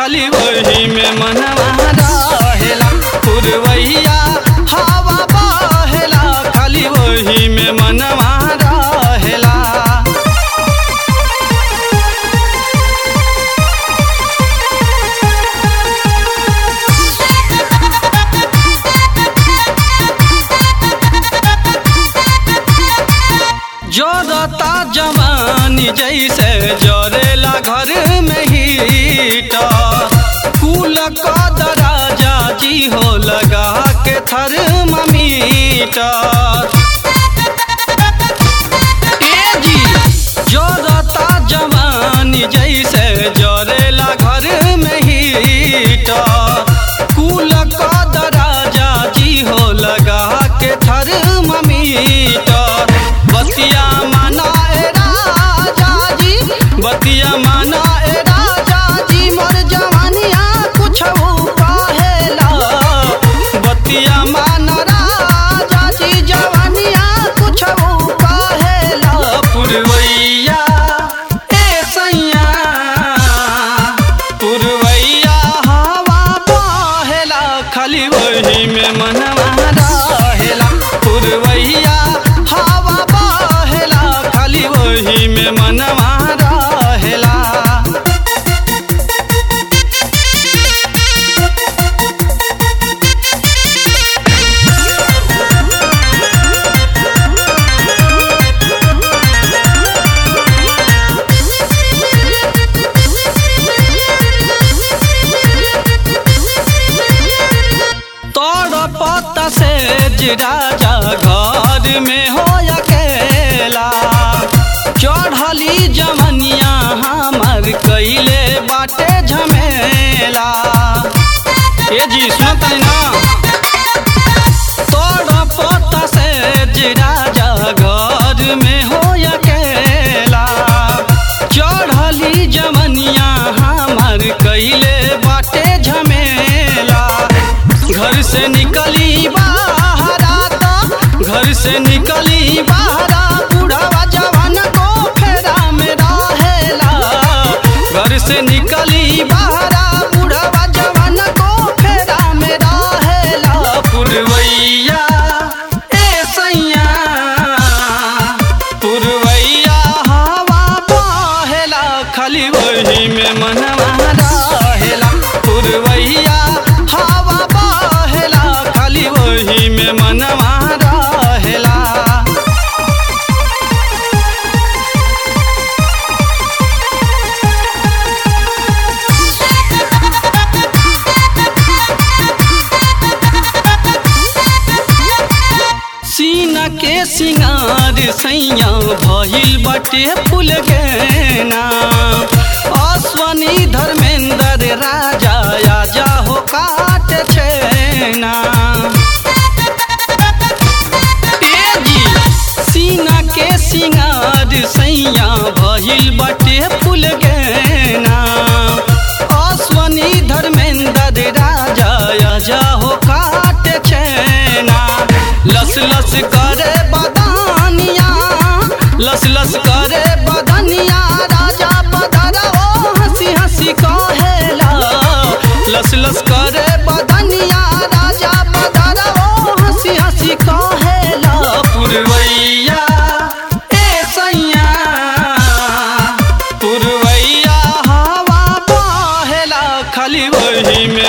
खाली वही में मनवा रहेला पुरवैया हवा बहेला खाली वही में मनवा रहेला जोरता जवानी जैसे जोरेला घर में हीटा कुल का दराजा जी हो लगा के थर्मामीटर ए जी जोरता जवानी जैसे जोरेला घर में हीटा कुल का दराजा जी हो लगा के थर्मामीटर बतिया माना ए राजा जी बतिया माना ए राजा जी मोर जवानिया कुछ कहेला बतिया माना राजा जी जवानिया कुछ कहेला पुरवैया ए सैया पुरवैया हवा बहेला खाली वही में मनवा रहेला पुरवैया हवा बहेला खाली वही में मनवा रहेला तोड़ पत्ता से राजा घर में हो अकेला चढ़ली जमनिया हमर कैले बाटे झमेला ए जी सुनत ना तोड़ पत्ता से राजा घर में हो अकेला चढ़ली जमनिया हमर कैले बाटे झमेला घर से निकली बाहरा तो घर से निकली बाहरा बूढ़ावा जवान को फेरा में रहेला घर से निकली बाहरा बूढ़ावा जवान को फेरा में रहेला पुरवैया ए सैया पुरवैया हवा बहेला खाली वही में मनवा रहेला पुरवैया हवा बहेला खाली वही में मनवा रहेला सीना के सिंगार सैया भइल बटे फूल गेना अश्वनी धर्मेंद्र राजा आजा हो काट छेना ए जी सीना के सिंगार सैया भइल बटे फूल गेना अश्वनी धर्मेंद्र राजा आजा हो काट छेना लस लस करे बदानिया लस लस करे बदनिया राजा बदरा ओ हंसी हंसी कहेला लस लस करे बदनिया राजा बदरा ओ हंसी हंसी कहेला पुरवैया ए सैया पुरवैया हवा बहेला खाली वही में